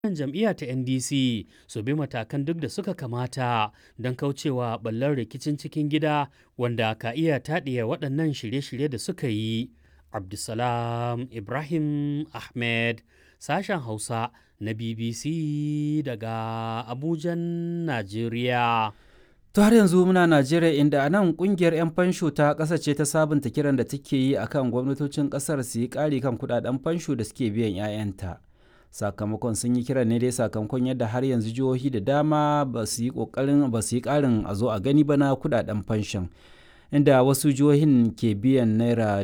wannan jam'iyya ta NDC su bi matakan duk da suka kamata don kaucewa ɓallar rikicin cikin gida wanda ka iya taɗiya waɗannan shirye-shirye da suka yi. Abdulsalam Ibrahim Ahmed, sashen Hausa na BBC daga Abujan, Najeriya. To har yanzu muna Najeriya inda a nan kungiyar 'yan fansho ta ƙasa ce ta sabunta kiran da take yi akan gwamnatocin ƙasar su yi ƙari kan kudaden fansho da suke biyan 'ya'yanta. Sakamakon sun yi kiran ne dai sakamakon yadda har yanzu jihohi da dama ba su yi ƙoƙarin ba su yi ƙarin a zo a gani ba na kudaden fanshon. Inda wasu jihohin ke biyan naira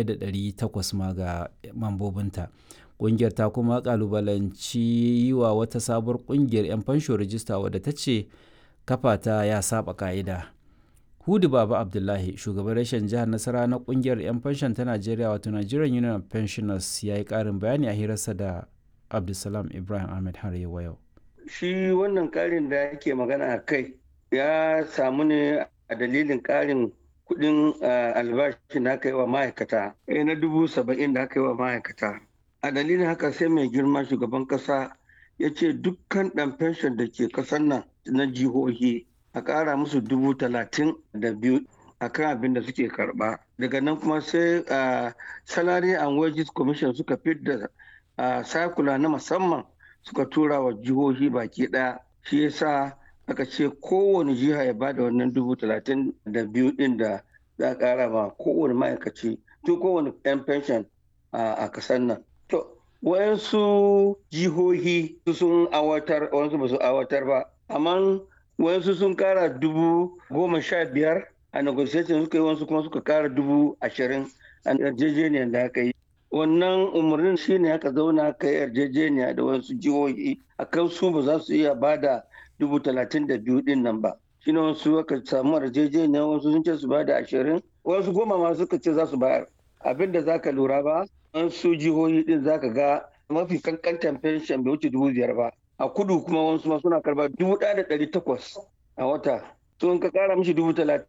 1,800 ma ga mambobinta. Ƙungiyar ta kuma ƙalubalanci yi wa wata sabuwar ƙungiyar 'yan fansho rajista wadda ta ce kafa ta ya saba ka'ida. Hudu Baba Abdullahi, shugaban rashin jihar Nasara na kungiyar 'yan fanshon ta Najeriya wato Nigerian Union of Pensioners ya yi ƙarin bayani a hirarsa da Abdulsalam Ibrahim Ahmed har yau. Shi wannan ƙarin da yake magana a kai ya samu ne a dalilin ƙarin kuɗin albashi da aka yi wa ma'aikata na dubu saba'in da aka yi wa ma'aikata. A dalilin haka sai mai girma shugaban ƙasa ya ce dukkan ɗan fenshon da ke ƙasar nan na jihohi a ƙara musu dubu talatin da biyu a kan abin da suke karɓa daga nan kuma sai salary and wages commission suka da sakula na musamman suka tura wa jihohi baki ɗaya shi yasa aka ce kowane jiha ya bada wannan dubu talatin da biyu ɗin da za a ƙara ma kowane ma'aikaci to kowane 'yan pension a ƙasar nan to wayansu jihohi sun awatar wayansu ba su awatar ba amma wayansu sun kara dubu goma sha biyar a negotiation suka yi wasu kuma suka kara dubu ashirin a yarjejeniyar da aka yi wannan umarnin shine aka zauna aka yi yarjejeniya da wasu jihohi a kan su ba za su iya ba da dubu talatin da biyu din nan ba shine wasu aka samu yarjejeniya wasu sun ce su ba da ashirin wasu goma ma suka ce za su bayar abin da za ka lura ba wasu jihohi din za ka ga mafi kankantan fenshen bai wuce dubu biyar ba a kudu kuma wasu ma suna karba dubu ɗaya da ɗari takwas a wata to in ka ƙara mishi dubu talatin